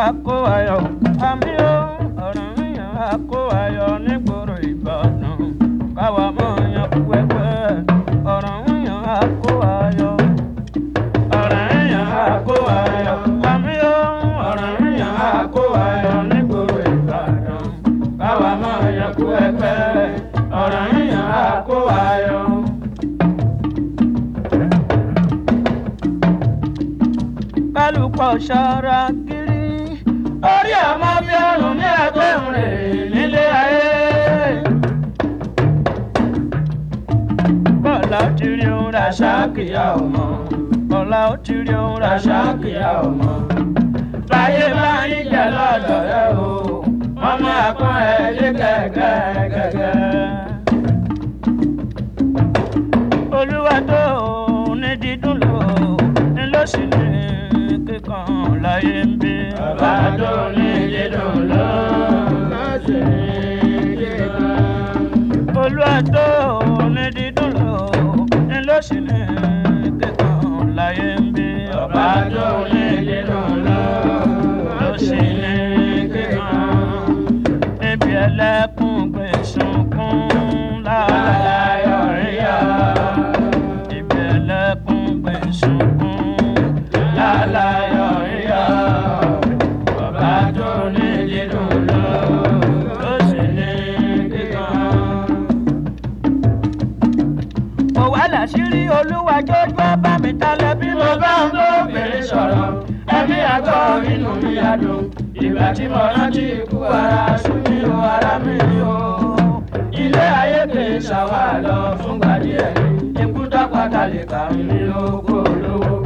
kó ayọ̀ àmì ó ọ̀ràn yàn á kó ayọ̀ nígboro ìbàdàn káwa mọ̀ yan pẹ́pẹ́ ọ̀ràn yàn á kó ayọ̀ ọ̀ràn yàn á kó ayọ̀ àmì ó ọ̀ràn yàn á kó ayọ̀ nígboro ìbàdàn káwa mọ̀ yan pẹ́pẹ́ ọ̀ràn yàn á kó ayọ̀. kálukọ̀ ṣọ́ra kiri. orí ọmọ bí ọrùn ní ẹgbẹ́rún rẹ̀ nílé ayé. bọ́lá ó ti rí ohun rà ṣáàkìyà ọmọ. bọ́lá ó ti rí ohun rà ṣáàkìyà ọmọ. báyé bá ń jẹ lọ́dọ̀ rẹ o ọmọ àpọ́n ẹ̀ lé gẹ́gẹ́ gẹ́gẹ́. olúwa tó ní dídùn lò ní lọ́sì ní kíkan láyé ń bí. Bàbá tó ní dídùn lọ, lọ́sì ní kíkan. olúwa tó ní dídùn lò ní lọ́sì ní kíkan láyé ń bí. Bàbá tó ní dídùn lọ, lọ́sì ní kíkan. níbi ẹlẹ́kùn gbé sunkún láàláyọ̀ ríyá. níbi ẹlẹ́kùn gbé sunkún láàláyọ̀ ríyá. bàbá tó ní dídùn lọ, lọ́sì ní kíkan. mo wá láṣìírí olúwa jójú bá mi talẹ̀ bí bí mo mo bá ń bó obìnrin sọ̀rọ̀, ẹ̀mí àgọ́ inú mi á dùn. Ìgbà tí mo rántí ikú ara sún mi o, ara mi o. Ilé ayé kì í ṣàwà lọ fúngbà díẹ̀ ni. Ikú dápàtà lè kà mí lóko lówó.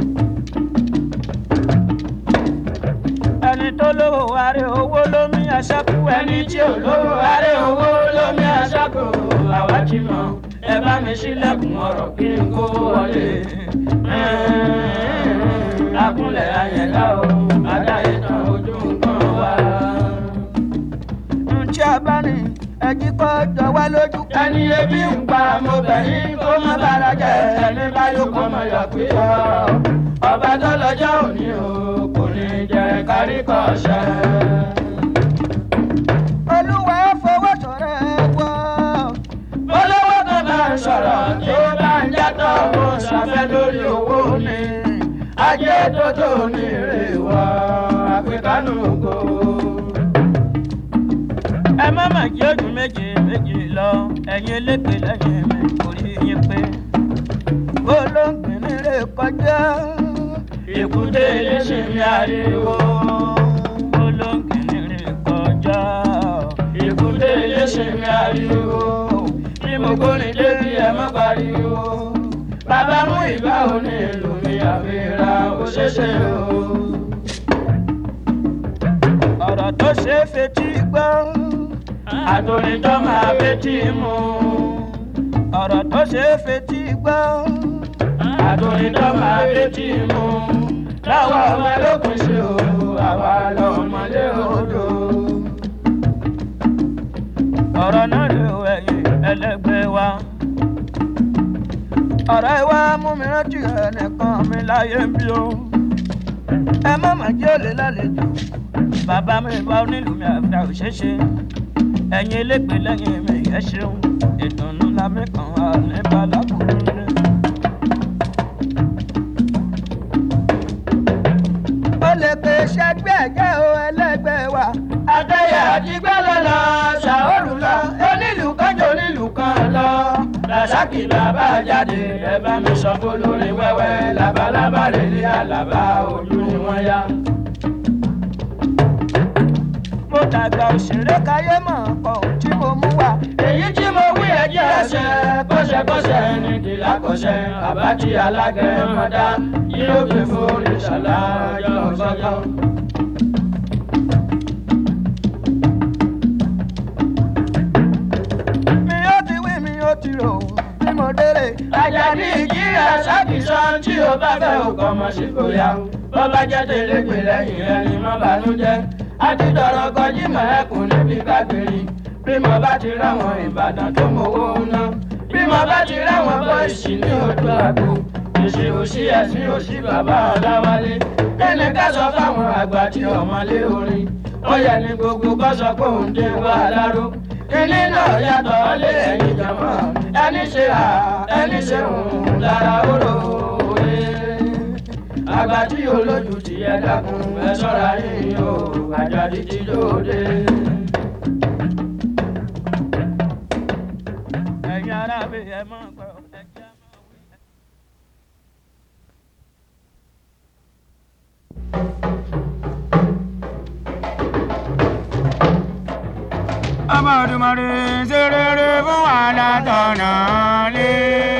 ẹni tó lówó wárí owó lómi aṣáku ẹni tí ò lówó aré owó lómi aṣáko àwa ti mọ ẹ bá mi sílẹ̀kùn ọ̀rọ̀ kí n kó wọlé. akúnlẹ̀ ayẹ̀dá o adáyé tán ojú nǹkan wá. ntí a bá ní ẹjí kọ́ jọ wá lójú. ẹni ebi ń pa mo bẹ̀ yín kó má bára jẹ ẹni bá yóò kọ́ mọ̀ yọ̀ pé ọ. ọba tó lọ́jọ́ òní o kò ní jẹ kárí kọ́ ṣẹ́. olúwa fọwọ́ sọ̀rọ̀ ẹ wọ́. olówó kan bá ń sọ̀rọ̀ tí ó bá ń játọ̀ ó ṣàfẹ́ lórí owó ni ajé tó tó ní èrè wọ àpèkánú go. ẹ má mà jí ojú méje méje lọ ẹ̀yin elépe lẹ́yìn mi orí yín pé. olóńgbìn rè kọjá. èkúté eléṣin mi ariwo olóńgbìn rè kọjá. èkúté eléṣin mi ariwo bí mo gbórin débi ẹ má pariwo bàbá mú ìgbà òní ìlú mi àfihàn òṣèṣe o. ọ̀rọ̀ tó ṣe é fetí gbọ́. àtòrìjọ́ máa betí mu. ọ̀rọ̀ tó ṣe é fetí gbọ́. àtòrìjọ́ máa betí mu. láwa ọmọ ẹlòkùn ṣe o àwa lọmọdé odò. ọ̀rọ̀ náà lè wọ ẹ̀yìn ẹlẹ́gbẹ́ wa. ọ̀rọ̀ ìwà mú mi rántí ẹnìkan mi láyé ń bí o. ẹ má mà jẹ́ òlé lálejò. bàbá mi bá onílù mi àfihàn òṣèṣe. ẹ̀yin elégbè lẹ́yìn mi ẹ ṣeun. ìdùnnú la mi kàn wá nípa lákòókò rẹ̀. ó lè pe ṣẹgbẹ́ ẹ̀jẹ̀ o ẹlẹ́gbẹ́ wa. àtẹ̀yà àti gbẹ́lẹ̀ lọ ṣàórù lọ onílù kánjọ onílù kan lọ. làṣàkì bàbá jáde ẹ bá mi sọ fún lórí wẹ́wẹ́ labalábá rẹ̀ lé àlàbá ojú ni wọ́n yá. mo dàgbà òṣèré káyé mọ̀ ọ̀pọ̀ tí mo mú wá. èyí tí mo wí ẹjẹ́ ẹsẹ̀ kọ́ṣẹ́kọ́ṣẹ́ ní kìlá kọ́ṣẹ́ àbájí alágẹ̀mọ́dá yóò gbé fún ìṣàlàyé ọ̀sọ́jọ́. mi ó ti wí mi ó ti rò bí mo délé. Àjàní ìjírà ṣàkìsàn tí o bá fẹ́ òkò mọ̀ sí kò yá. Bó bá jẹ́ tẹ̀légbè lẹ́yìn ẹni mọ́ bànújẹ́. A ti dọ̀rọ̀ kọjí mọ̀ ẹkùn níbi kágbèrè. Bí mo bá ti ráwọn Ìbàdàn tó mowó ná. Bí mo bá ti ráwọn bọ́ìsì ní ojú àgbo. Èsì òsì ẹ̀sìn òsì bàbá Ọláwálé. Kẹ́ni ká sọ fáwọn àgbà tí ọmọlé orin ó yẹ ní gbogbo kọ́ sọ pé òun dé wá láró kíní náà yàtọ̀ lé ẹ̀yìn jọmọ́ ẹni ṣe à ẹni ṣe òun lára oró òye àgbà tí olójú ti yẹ dákun ẹ ṣọ́ra yín o àjàdí ti lóde. ẹ̀yin arábẹ̀ ẹ máa gbọ́ ẹ̀jẹ̀ máa wí. ọba òdùmarè ṣe rere fún wa látọ̀nà lé.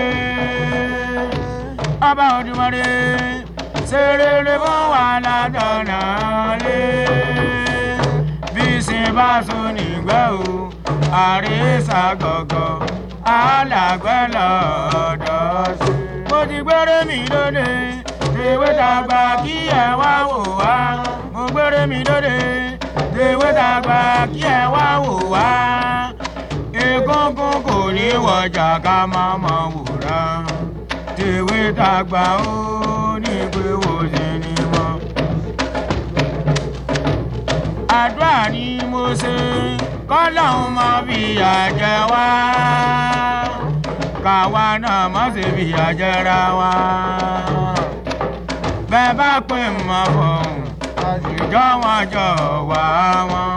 ọba òdùmarè ṣe rere fún wa látọ̀nà lé. bí sin bá so nígbẹ́ o àrísà gọ̀gọ̀ alàgbẹ́ lọ́dọ̀ sí. mo ti gbére mi lóde ìwé tàgbà kí ẹ wá wò wá. mo gbére mi lóde ìwé tàgbà kí ẹ wá wò wá. egungun kò ní wọjà ká má mọ wòrán. tèwé tàgbà ó ní pé wò sí ni mọ́. àdúrà ni mo ṣe kọ́lọ́hún mọ́ fìyà jẹ wá. káwa náà má ṣe fìyà jẹra wá. bẹ́ẹ̀ bá pè mọ́ fọ̀hún ìjọ wọn jọ wá wọn.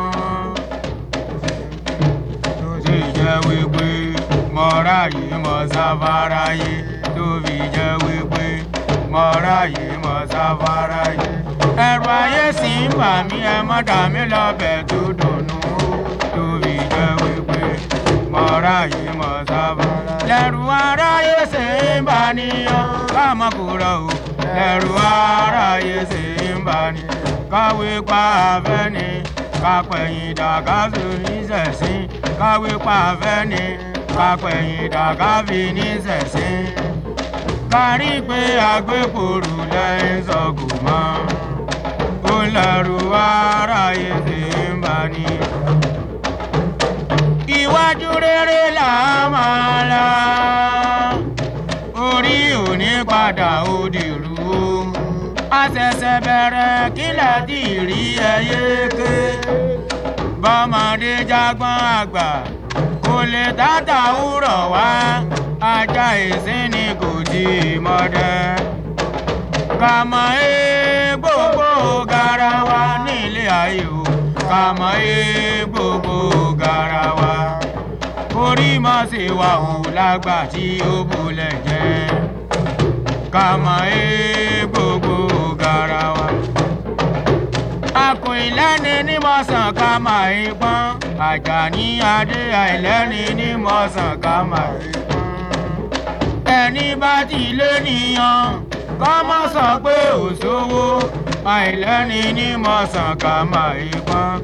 tó sì jẹ́ wípé mọ́ra yìí mọ́ sáfárá yìí tó fi jẹ́ wípé mọ́ra yìí mọ́ sáfárá yìí. ẹ̀rù ayé sì ń bà mí ẹ mọ́ dà mí lọ́bẹ̀ tó dùnú tó fi jẹ́ wípé mọ́ra yìí mọ́ sáfárá. lẹ́rù aráyé sì ń bà níyàn ká mọ́ kúrò o lẹ́rù aráyé sì ń bà níyàn káwé pa afẹ́ni kápẹ̀yìn dàgásù nísẹ̀sìn káwé pa afẹ́ni kápẹ̀yìn dàgáfi nísẹ̀sìn kárí pé agbépòrò lẹ́yìn sọ̀kù mọ́ ó lẹ́rù aráyé sì ń bá ní. iwájú rere là máa la orí òní padà ó dìrú o àṣẹ̀ṣẹ̀ bẹ̀rẹ̀ kílẹ̀ tí rí ẹyẹ ké bọ́mọdé jágbọ́n àgbà kò lè tàtà wúrọ̀ wá ajá ìsín ni kò tí ì mọdẹ. kàmọ́ ẹ gbogbo garawa nílé ayé o kàmọ́ ẹ gbogbo garawa orí mọ́ sí wa ò lágbà tí ó bolẹ̀ jẹ́ kàmọ́ ẹ gbogbo garawa. Akùn ìlẹ́ni ní mọ̀sán ká máa ń pọ́n. Àjàní adé àìlẹ́ni ní mọ̀sán ká máa ń pọ́n. Ẹni bá ti lé nìyàn, kọ́ mọ́ sọ pé òṣòwò. Àìlẹ́ni ní mọ̀sán ká máa ń pọ́n.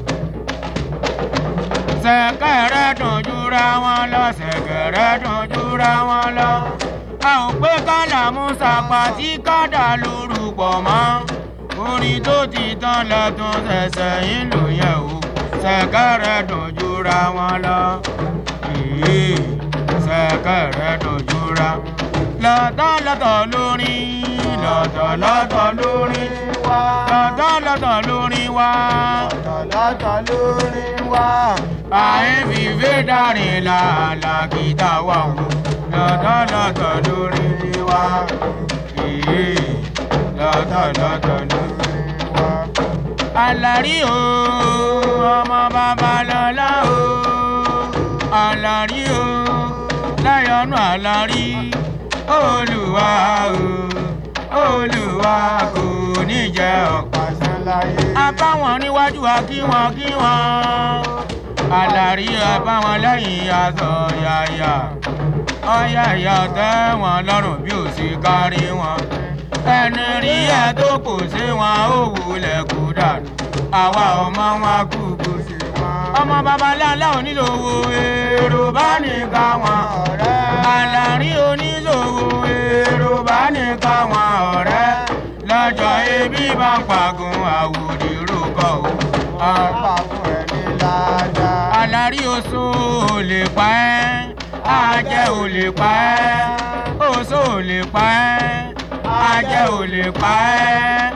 Ṣẹ̀kẹ̀rẹ̀ dùn jura wọn lọ, ṣẹ̀kẹ̀rẹ̀ dùn jura wọn lọ a ò pé kálàmú sàpà tí kádà lórúkọ mọ́ orin tó ti tán lẹ́tún ṣẹ̀ṣẹ̀ yín ló yẹ o ṣẹ̀kẹ̀rẹ̀ dùn jura wọn lọ èyí ṣẹ̀kẹ̀rẹ̀ dùn jura lọ́tọ̀ lọ́tọ̀ lórin lọ́tọ̀ lọ́tọ̀ lórin wá lọ́tọ̀ lọ́tọ̀ lórin wá lọ́tọ̀ lórí wa. àìfìfẹ́ dárìn làálà kìtà wà wò lọ́tọ̀ lọ́tọ̀ lórin wá èyí lọ́tọ̀ lọ́tọ̀ lórin wá. Àlàrí o ọmọ babalọ́lá o àlàrí o láyọ̀nù àlàrí olùwà o olùwà kò ní jẹ́ ọ̀pá Pàṣẹ láyé. abáwọn níwájú wa kí wọn kí wọn àlàrí abáwọn lẹ́yìn aṣọ yàyà ọyà ìyá tẹ́ wọn lọ́rùn bí ò sí kárí wọn ẹni rí ẹ tó kò sí wọn ó wulẹ̀ kú dànù àwa ọmọ wọn kú kú sí wọn. ọmọ babaláńlá oníṣòwò èrò bá nìka wọn ọ̀rẹ́. àlàrí oníṣòwò èrò bá nìka wọn ọ̀rẹ́ lọ́jọ́ ebi bá pàgùn àwòdì rúkọ o. Ọba fún ẹni ládàá. àlàrí oṣù ò lè pa ẹ́ àjẹ́ ò lè pa ẹ́ oṣù ò lè pa ẹ́ àjẹ́ ò lè pa ẹ́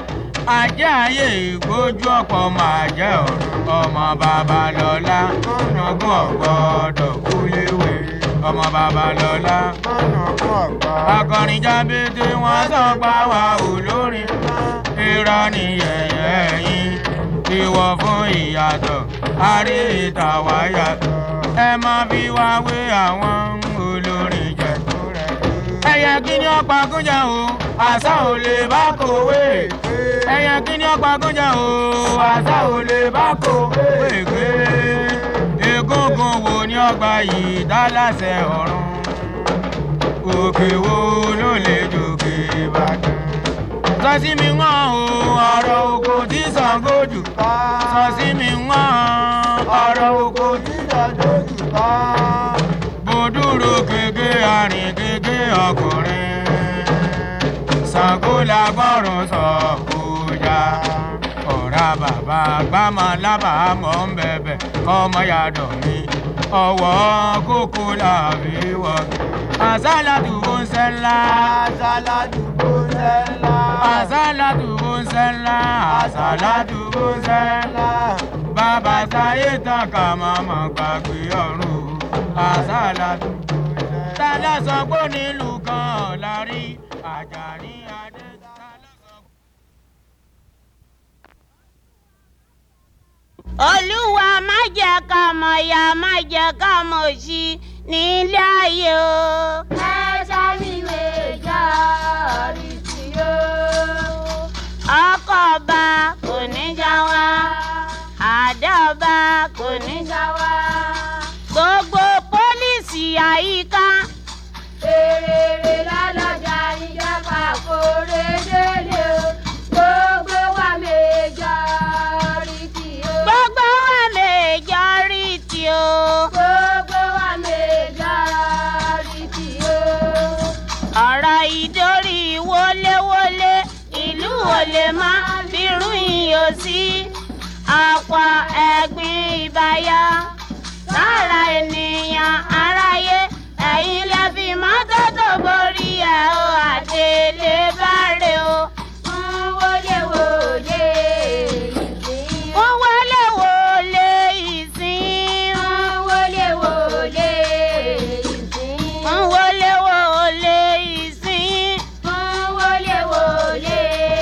ajé ayé ìgbójú ọ̀pọ̀ máa jẹ́ ọ̀rọ̀ ọmọ babalọ́lá ọ̀nàgún ọ̀gbọ́dọ̀ kúléwé ọmọ babalọ́lá akọrin jábété wọn sọ pa wá olórin irọ́ ni yẹ̀yẹ́ yín ìwọ fún ìyàtọ̀ àrí ìta wá yàtọ̀ ẹ má fi wá wé àwọn olórin jẹ ẹyẹ kí ni ọ̀pá kúnjà o àṣà ò lè bá kòwé ẹyẹ kí ni ọ̀pá kúnjà o àṣà ò lè bá kòwé gbé egungun wo ni ọgbà yìí dá láṣẹ ọ̀run òkè wo ló lè jòkè ìbàdàn sọsí mi wọ́n o ọ̀rọ̀ oko tí Ṣàngó jù sọsí mi wọ́n ọ̀rọ̀ oko tí Ṣàngó jù bòdúró gègé àrìn gègé ọkùnrin Ṣàngó lágbọ́rùn sọ kújà ọ̀rá bàbá gbámọ̀ lábàámọ̀ ń bẹ̀bẹ̀ ọmọ yàdọ̀ mi ọwọ́ kókó làbí wọ́gẹ̀ àṣàlàtù bó ń sẹ́ńlá Àṣàlátù bó ń sẹ́ńlá. àṣàlàtù bó ń sẹ́ńlá àṣàlàtù bó ń sẹ́ńlá bàbá sáyé tán ká máa mọ̀ gbàgbé ọ̀run àṣàlàtù bó ń sẹ́ńlá. tálá sọ pé nílùú kan ọ̀la rí Àjàní adé tálá sọ pé. olúwa má jẹ́ ká mọ̀ ya má jẹ́ ká mọ̀ sí nílé ayé o. ẹ̀ṣẹ̀ mi méjà rí sí o. ọkọ̀ ọba kò ní já wa àdá ọba kò ní já wa. gbogbo pólísì àyíká Èrèrè lálọ́jà ìjọba kórè délé o. Gbogbo wa méjà rí sí o. gbogbo wa majority o. Gbogbo wa méjà rí sí o. ọ̀rọ̀ ìdórí wọléwọlé ìlú ò lè má bírú iyọ̀ sí ọ̀pọ̀ ẹ̀gbin ìbáyá sára ènìyàn aráyé ẹ̀yin lè fi mọ́tótó borí ẹ̀ o àdélé báre o. Fún wọlé wòlé ìsìn. wọ́n wọlé wọlé ìsìn. Fún wọlé wòlé ìsìn. wọ́n wọlé wọlé ìsìn. Fún wọlé wòlé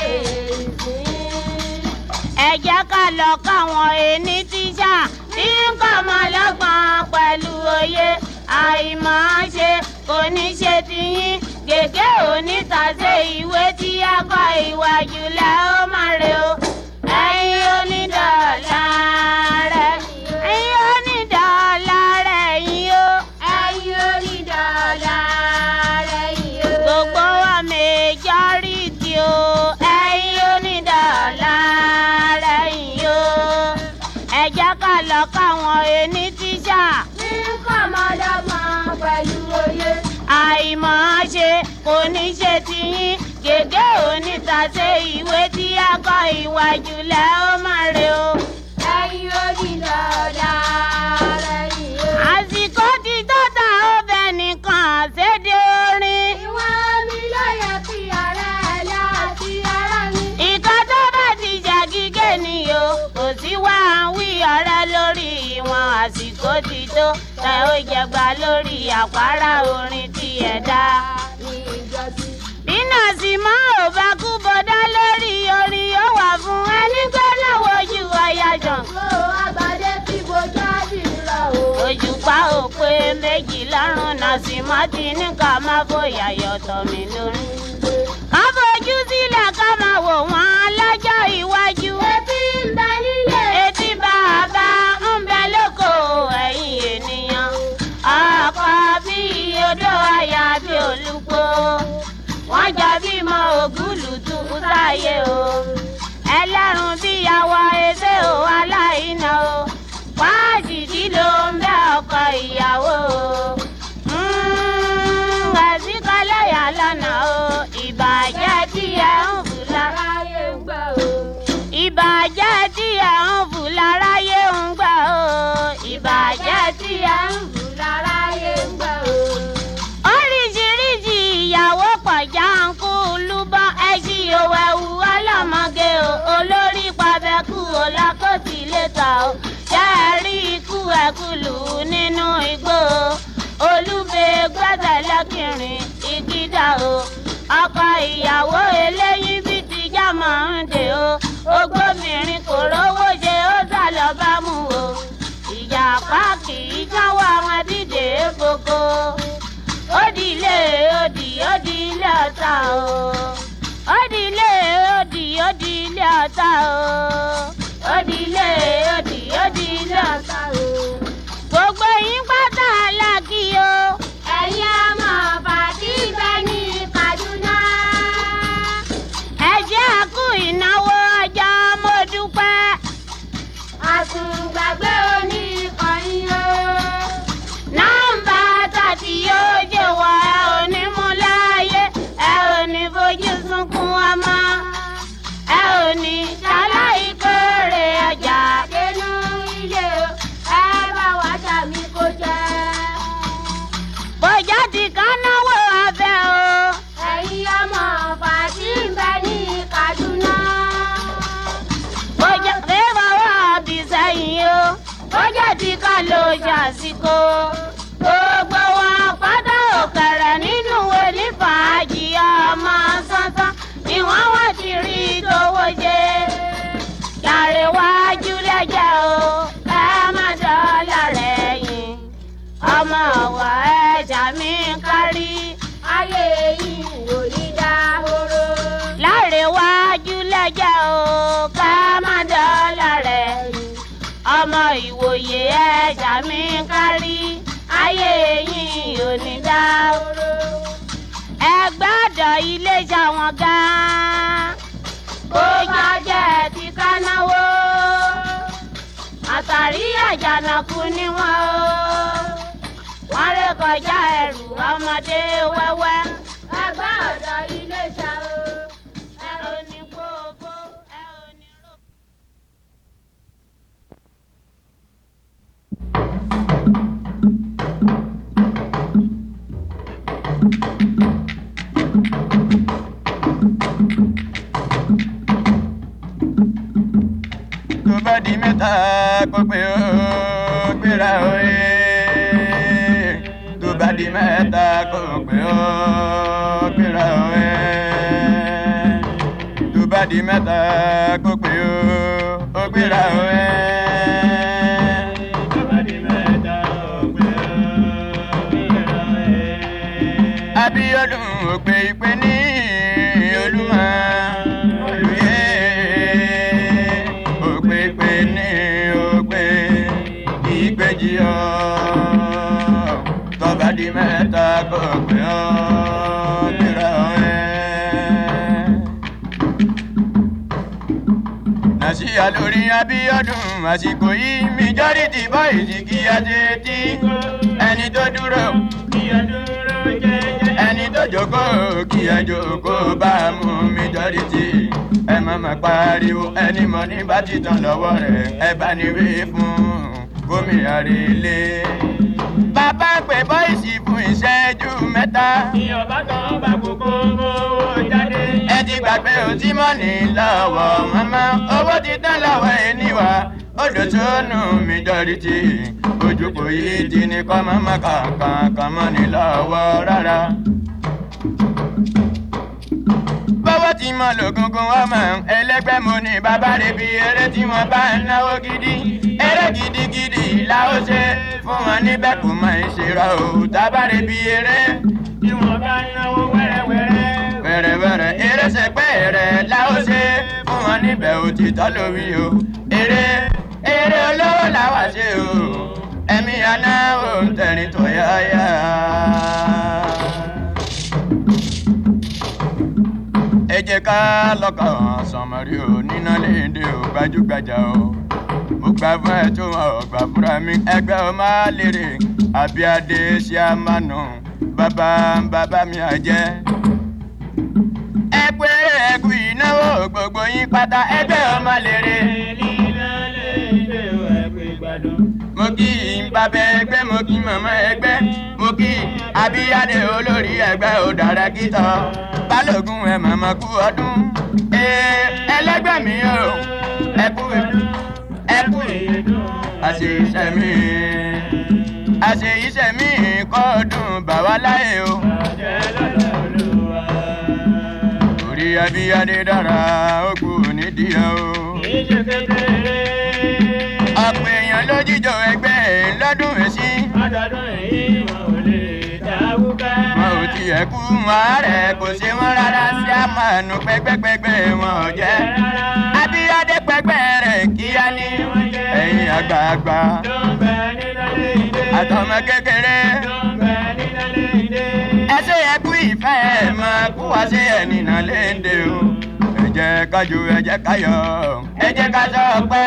ìsìn. ẹ jẹ́ ká lọ káwọn ẹni tíṣà tí ń kọ́ ọmọ lọ́gbọ̀n pẹ̀lú òye àìmọ̀ ṣe kò ní ṣe tiyín gègé onítàṣe ìwé tí a kọ ìwà jùlọ ó máa rè o ẹ̀yin onídọ̀ọ̀lá rẹ̀ ẹ̀yin onídọ̀ọ̀lá rẹ̀ yín o Ẹyin onídàálá rẹ̀ yìí o. gbogbo wa majority o ẹ̀yin onídọ̀ọ̀lá rẹ̀ yín o ẹ jẹ́ ká lọ káwọn ẹni tíṣà Ní kọ́mọdọ́gbọ̀n pẹ̀lú òye. àìmọ̀ ṣe kò ní ṣe tiyín gègé onítàṣe ìwé tí a kọ ìwà jùlọ ó máa rè o. Ẹyin onídàálá rẹ̀ yìí o. àsìkò ti tó ta ọbẹ̀ nìkan ṣéde orin. Ìwọ̀n mi ló yẹ kí ara ẹ̀ láti ara mi. ìka tó bá ti jà gígé ni o kò sí wá ń wí ọ̀rẹ́ lórí ìwọ̀n àsìkò ti tó tẹ ó jẹgba lórí àpárá orin tí ẹ dá. Ní ìjọsí. bí nọ́ọ̀sì mọ́ ò bá kú bọ́dá lórí orin yóò wà fún ẹni pé lọ́wọ́ ojú ọ̀yà jàn. Ó àgbàdé tí bojú àdìrà o. ojú pa ò pé méjì lọ́rùn nọ́ọ̀sì mọ́ ti ní ká má fòyà yọ̀tọ̀ mi lórí. ká fojú sílẹ̀ ká máa wò wọ́n lọ́jọ́ iwájú. Etí ń bẹ nílé. etí bàbá ń bẹ lóko ẹ̀yìn ènìyàn. ọkọ bí odò àyà bí olùkó. wọ́n jọ bímọ ògúlùtù sáyé o. ẹlẹ́rùn bí awọ ẹsẹ̀ o aláìná o. wáṣídìí ló ń bẹ ọkọ ìyàwó o. àsìkọ́lẹ̀ yà lọ́nà o. ìbàjẹ́ tí ẹ ń fù lára Aráyé ń gbà o. ìbàjẹ́ tí ẹ̀ ń fù láráyé ń gbà ó ìbàjẹ́ tí ẹ̀ ń fù. Láráyé ń gbà o. oríṣiríṣi ìyàwó pọ̀já ń kú lúbọ́ ẹṣin òwò ẹ̀wù ọlọ́mọge o olúbe gbẹ́sẹ̀ lẹ́kìnrin ìgídà o ọkọ ìyàwó eléyìí bí ti já máa ń dè o ogbómìnrin kò rówó ṣe ó sá lọ bá mú o ìjàpá kì í jáwọ́ àwọn dídè gbogbo ó di ilé ó di ó di ilé ọ̀tá o ó di ilé ó di ó di ilé ọ̀tá o ó di ilé ó di ó di ilé ọ̀tá o gbogbo yín pátá aláàkí o ẹ̀yin ọmọ bàtí bẹ ní Kaduna. ẹ jẹ́ àkú ìnáwó ọjọ́ mo dúpẹ́ àsùngbàgbé oní ìkànnì o. nọ́mbà tàbí yóò jẹ́ wọ ẹ ò ní mú láàyè ẹ ò ní fojú sunkún ọmọ ẹ ò ní ṣaláì kórè ọjà dénú ilé o ẹ bá wá sàmì kó jẹ́. bójá ti kán náwó abẹ́ o ẹ̀yin ọmọ bàtí bẹ ní Kaduna. bójá fẹ́fọ̀ wá bí sẹ́yìn o bójá ti ká ló ṣàṣìkò gbogbo wọn pátá òkèrè nínú onífàájì ọmọ sánsán ni wọ́n wá ti rí tówó ṣe lárẹ̀wájú lẹ́jẹ̀ o ẹ má dọ́là rẹ̀ yìn ọmọ ọ̀wọ́ ẹ̀jà mi kárí ayé yìí ò ní dáhóró. lárẹ̀wájú lẹ́jẹ̀ o ká má dọ́là rẹ̀ yìn ọmọ ìwòye ẹ̀jà mi kárí ayé yìí ò ní dáhóró ẹ gbọ́dọ̀ iléeṣẹ́ wọn gan-an bó bá jẹ́ ti ká náwó àtàrí àjànàkú ni wọ́n o wọ́n ré kọjá ẹrù ọmọdé wẹ́wẹ́ ẹgbẹ́ ọ̀dọ́ ilé ṣá o. ẹ ò ní gbogbo ẹ ò ní rò. tó bá di mẹ́ta kó pé ó gbéra òye tó bá di mẹ́ta kó pé ó gbéra òye tó bá di mẹ́ta kó pé ó ó gbéra òye. tó bá di mẹ́ta kó pé ó gbéra òye. Abíọ́dún òpè ìpè ní Olúmọ olùyẹ òpè ìpè ní òpè ìgbèjì ọ tọba di mẹ́ta kò pé ọ gbéra ẹ. nàṣíyà lórí Abíọ́dún àsìkò yìí majority boys kí a ṣe tí ẹni tó dúró kí a dúró jẹ́jẹ́ ẹni tó jókòó kí a jókòó bá a mú majority ẹ má má pariwo ẹni mọ ní bá ti tán lọ́wọ́ rẹ̀ ẹ bá ní wí fún gómìnà relé. bàbá pè bọ́ìsì fún ìṣẹ́jú mẹ́ta. ìyọ̀bá kan bá kókó owó jáde. ẹ ti gbàgbé òtí mọ́ni lọ́wọ́ mọ́mọ́ owó ti tán lọ́wọ́ ẹniwà odò tó nù majority ojúkò yìí ti ní kọ́ mọ́mọ́ kankan kan mọ́ni lọ́wọ́ rárá bọ́wọ́ tí mo lò gungun ọmọ ẹlẹ́gbẹ́ mo ní bàbá rẹ̀ bí eré tí wọ́n bá ń náwó gidi eré gidigidi la ó ṣe fún wọn níbẹ̀ kò mọ ìṣèrọ o tábà rẹ̀ bí eré tí wọ́n bá ń náwó wẹ́rẹ́wẹ́rẹ́ wẹ́rẹ́wẹ́rẹ́ eré sẹ́gbẹ́ rẹ̀ la ó ṣe fún wọn níbẹ̀ òtítọ́ lórí o eré eré olówó làwa ṣe o ẹ̀mí àná ò ń tẹ̀rín tó yáyá. ẹ jẹ́ ká lọ́kàn sọmọrí o níná léde o gbajúgbajà o mo gbà fún ẹ tó wọn ò gbà fúnra mi ẹgbẹ́ o máa lérè àbíadé ṣé a máa nù bàbá bàbá mi àjẹ́. ẹ pé ẹkú ìnáwó gbogbo yín pátá ẹgbẹ́ o máa lérè. mo kí bàbá ẹgbẹ́ mo kí màmá ẹgbẹ́ mo kí abíyáde olórí ẹgbẹ́ ò dára kítọ́ balógun ẹ màmá kú ọdún ee ẹlẹgbẹ́ mi o ẹ kú ẹ kú àṣe iṣẹ́ mi àṣe iṣẹ́ mi kọ́ọ̀dùn bàwá láyé o. Àjẹ́ lọ́dọ̀ olúwa. orí abíyáde dára ó kú nídìí o. Kì í ṣe kékeré. ọ̀pọ̀ èèyàn ló jíjọ ẹgbẹ́ lọ́dún èsì. Ọdọọdún èyí wọn ò lè dáwúkẹ́. wọn ò tiẹ̀ kú wọn rẹ̀ kò ṣe wọn rárá sí àmàlù pẹ́gbẹ́pẹ́gbẹ́ wọn ò jẹ́. abíyáde pẹ́gbẹ́ rẹ̀ kíá ní ẹ̀yìn àgbààgbà Tó ń bẹ nínú ilé ìdè. àtọmọ kékeré. Tó ń bẹ nínú ilé ìdè. ẹ ṣe yẹ kú ìfẹ́ ẹ̀ máa kú wá sí ẹ̀nìnà léde o. ẹ jẹ́ ká jó ẹ jẹ́ ká yọ̀ ẹ jẹ́ ká sọ pé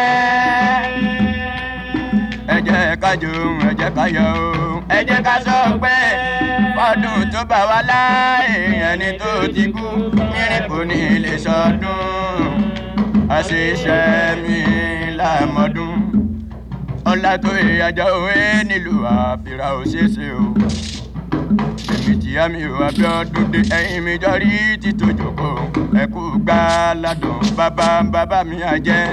ẹ jẹ́ ká jó ẹ jẹ́ ká yọ̀ o. ẹ jẹ́ ká sọ pé ọdún tó bá wá láàyè ẹni tó ti kú mírí kò ní lè sọdún àṣìṣe mi lámọdún ọlá tó ìyàjọ òwe nílùú àfìrà òṣèṣe o èmi tí àmì ò abíọ́dún dé ẹ̀yìn mi jọrí títò jòkó ẹ̀kú gbá ládùn bàbá bàbá mi àjẹ́.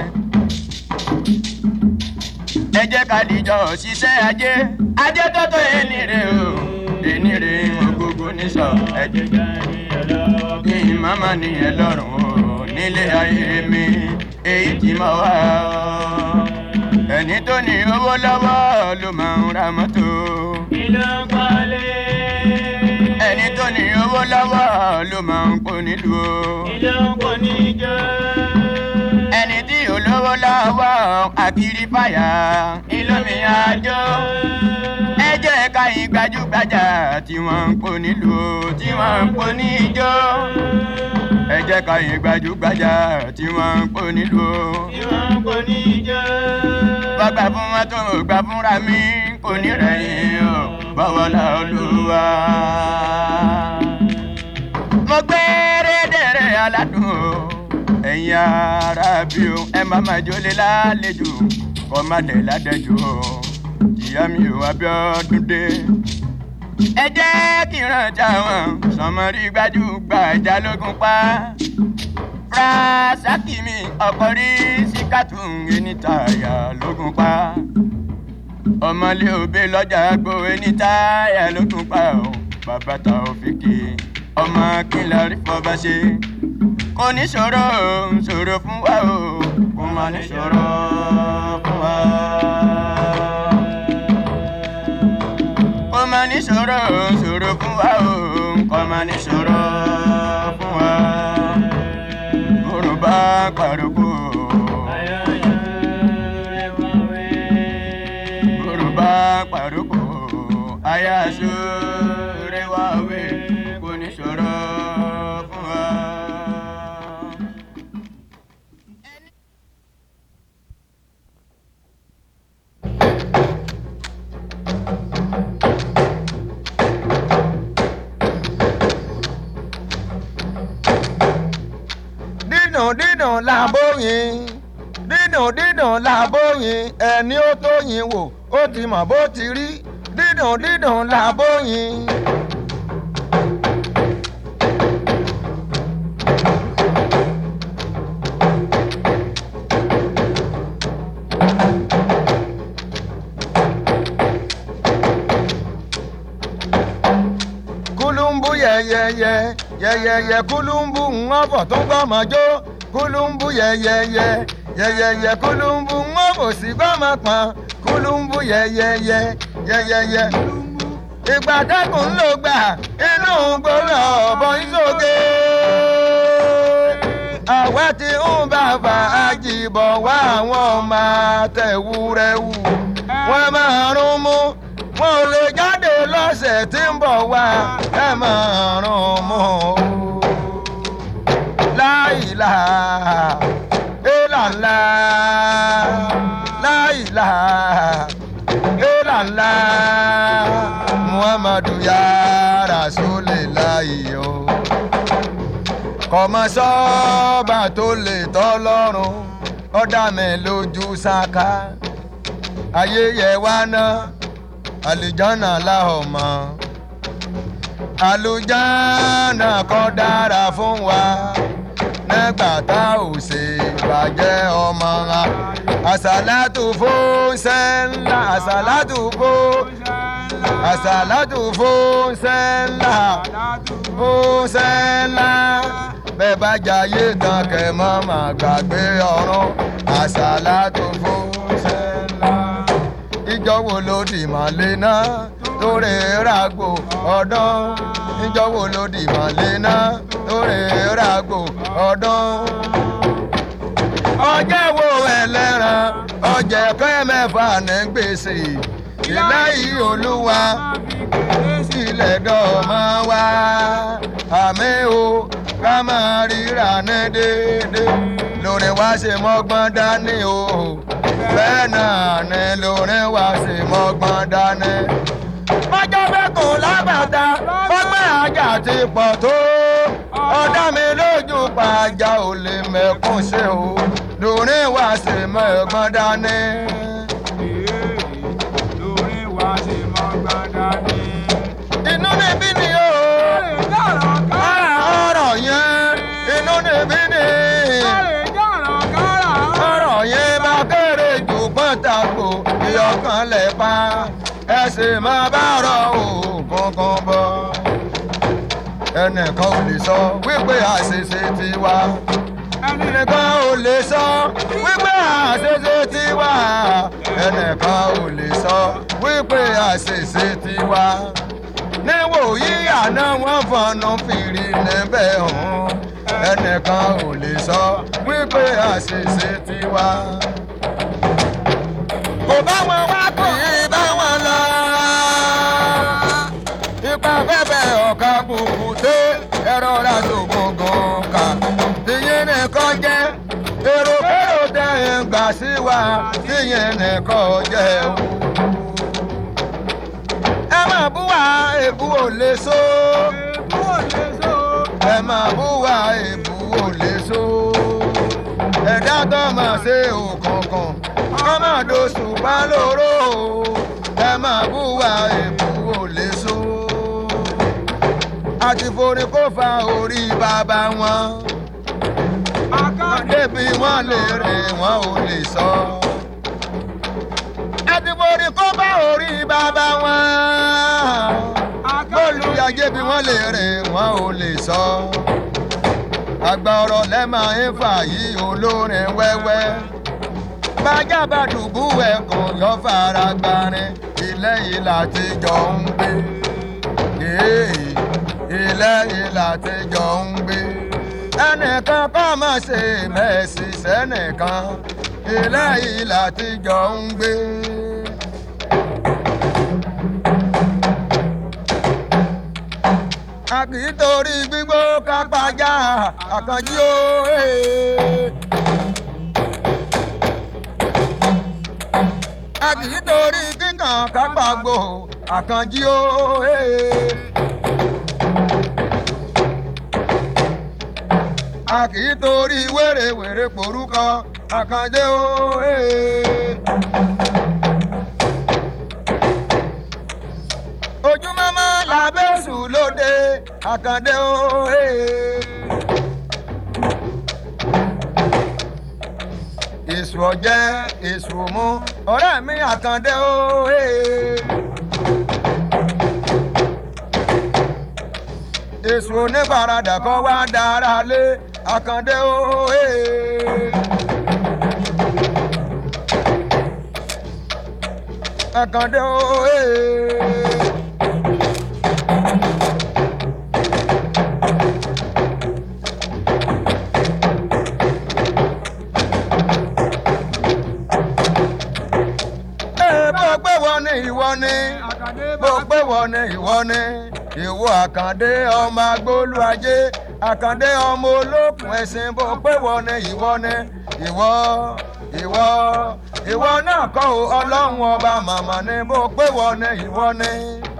ẹ jẹ́ ká dìjọ ṣiṣẹ́ ajé ajé tó tó ẹni rè o ẹni rè gbogbo níṣọ ẹ jẹ́ kí n máma nìyẹn lọ́rùn o nílé ayé mi èyí tí mo wá o ẹni tó ní owó lọ́wọ́ ló máa ń ra mọ́tò Kí ló ń kọ́lé? ẹni tó ní owó lọ́wọ́ ló máa ń kó nílùú o. Kí ló ń kó níjó? ẹni tí olówó lọ́wọ́ àkìrí fàyà ìlómi àjò. ẹ jẹ́ ká yín gbajúgbajà tí wọ́n ń kó nílùú o, tí wọ́n ń kó níjó. ẹ jẹ́ ká yín gbajúgbajà tí wọ́n ń kó nílùú o. Kí wọ́n ń kó níjó? bàgbà fún wọn tó gbà fúnra mi kò ní rẹ̀yìn o bọ́wọ́ la olúwa. mo gbé rédèrè aládùn o ẹ̀yin ara bí o ẹ má má jólé lálejò kọ́ má dẹ̀ ládẹ́jọ́ o ìyá mi ò Abíọ́dún dé. ẹ jẹ́ kí n rántí àwọn sọmọrí gbajúgbajà lógún pa rasaki mi ọkọ rí síkàtù ẹnìtàyà lógún pa ọmọlé òbí lọjà gbó ẹnìtàyà lógún pa ọ bàbá ta òfìkì ọmọ kìlọ̀ rí fọba ṣe kò ní ṣòro ṣòro fún wa o kò má ní ṣòro fún wa. kò má ní ṣòro ṣòro fún wa o kò má ní ṣòro fún wa yorùbá pàrọ̀kù yorùbá pàrọ̀kù ayaṣu rẹwàwé kò ní sọ̀rọ̀ fún wa. dídùn dídùn làbóyin dídùn dídùn làbóyin ẹni ó tóyin wò ó ti mọ̀ bó ti rí dídùn dídùn làbóyin. kulumbu yẹyẹyẹ yẹyẹyẹ kulumbu ńwọ́bọ̀ tó gbọ́mọ jó kulumbu yẹyẹyẹ yẹyẹyẹ kulumbu ńwọ́bọ̀ sí gbọ́mọ pọ̀n kulumbu yẹyẹyẹ yẹyẹyẹ. ìgbà dẹ́kun ló gbà inú gbòòrò ọ̀bọ ìsókè. àwa ti ń bàbá àjìbọ̀ wá àwọn ọmọ àtẹ̀wúrẹ́wù wọ́n máa rún mú wọn ò lè jáde lọ́sẹ̀ tí ń bọ̀ wá ẹ máa rún mú o. láìlà ìlànà láìlà ìlànà muhammadu ya rasulillahi o. kọ̀mọ sọ́ọ̀bà tó lè tọ́ lọ́rùn ọ̀dà mi lójú sáká ayé yẹ wá ná àlìjánà láhọ̀ mọ́ àlùjánà kọ́ dára fún wa nígbà tá ò ṣe bàjẹ́ ọmọ wa àṣàlátù fún sẹ́ńlá àṣàlátù fún àsàlátù fún sẹ́ńlá fún sẹ́ńlá bẹ́ẹ̀ bá jayé tán kẹ́ mọ́ máa gbàgbé ọ̀run àsàlátù fún sẹ́ńlá ìjọ wo ló dì mọ́lé náà lórí ràgbò ọdún ìjọ wo ló dì mọ́lé náà lórí ràgbò ọdún ọjọ́ wo ẹlẹ́ran ọjọ́ kẹ́ mẹ́fà ní gbèsè ìlẹ́yìí olúwa sílẹ̀ dọ́ọ̀mọ́ wa àmì o ká máa ríra ní déédéé lórí wa ṣe mọ́gbọ́n dání o bẹ́ẹ̀ náà ni lórí wa ṣe mọ́gbọ́n dání. ọjọ́ bẹ́kùn lábàtà ọgbẹ́ ajá ti pọ̀ tó ọ̀dá mi lójú pàjá ò lè mẹ́kún ṣe o lórí wa ṣe mọ́gbọ́n dání. lórí wa ṣe mọ́ gbọ́dọ̀ inú mi bí ni o ọ̀rọ̀ yẹn inú mi bí ni ọ̀rọ̀ yẹn bá kéré jù pọ́ńtàkù ìyọkàn lẹ̀ pa ẹ sì máa bá rọ òògùn kan bọ̀. ẹnìkan ò lè sọ wípé àṣìṣe ti wá ẹnìkan ò lè sọ wípé àṣìṣe ti wá ẹnìkan ò lè sọ wípé àṣìṣe ti wá níwòyí àná wọn fọnù fìrí níbẹ̀ hàn ẹnìkan ò lè sọ wípé àṣìṣe ti wá. kò bá wọn wá kì í bá wọn lọ. ipa fẹ́fẹ́ ọ̀ka kùkù dé ẹ̀rọ ra ṣògbọ̀ngàn kà. tìyẹn nìkan jẹ́ èrò kérò tẹ̀ ń gbà sí wa tìyẹn nìkan jẹ́ o ẹ máa bú wa èbú ò lè so. ẹ máa bú wa èbú ò lè so. ẹ̀dá tó máa ṣe òkànkàn kọ́ máa doṣù bá lóró. ẹ máa bú wa èbú ò lè so. àti forí kó fa orí bàbá wọn. débi wọn lè rìn wọn ò lè sọ. àti forí kó fa orí bàbá wọn. bọ́ọ̀lù yàgé bí wọ́n lè rìn wọn ò lè sọ. àgbà ọ̀rọ̀ lẹ́mọ̀ ń fà yí olórin wẹ́wẹ́. bájá bá dùbú ẹ̀kọ́ yọ fara gbarin ilé ìlà tí jọ ń gbé. Èè, ilé ìlà tí jọ ń gbé. ẹnìkan kọ́ mọ̀ ṣe mẹ́sì sẹ́nìkan ilé ìlà tí jọ ń gbé. a kì í torí gbígbó kápájá àkànjí ó. a kì í torí kíkàn kápágbó àkànjí ó. a kì í torí wèrèwèrè porúkọ àkànjé ó. ojúmọ́mọ́ làbẹ́sù lóde àkàndé òhe. èṣù ọ̀jẹ́ èṣù mú ọ̀rẹ́ mi àkàndé òhe. èṣù oníparadà kan wá dára lé àkàndé òhe. àkàndé òhe. bó pé wọ́n ní ìwọ ni bó pé wọ́n ní ìwọ ni ìwọ àkàndé ọmọ agbólú ajé àkàndé ọmọ olókùn ẹ̀sìn bó pé wọ́n ní ìwọ ni ìwọ ìwọ ìwọ náà kọ́ ọ ọlọ́run ọba màmá ni bó pé wọ́n ní ìwọ ni.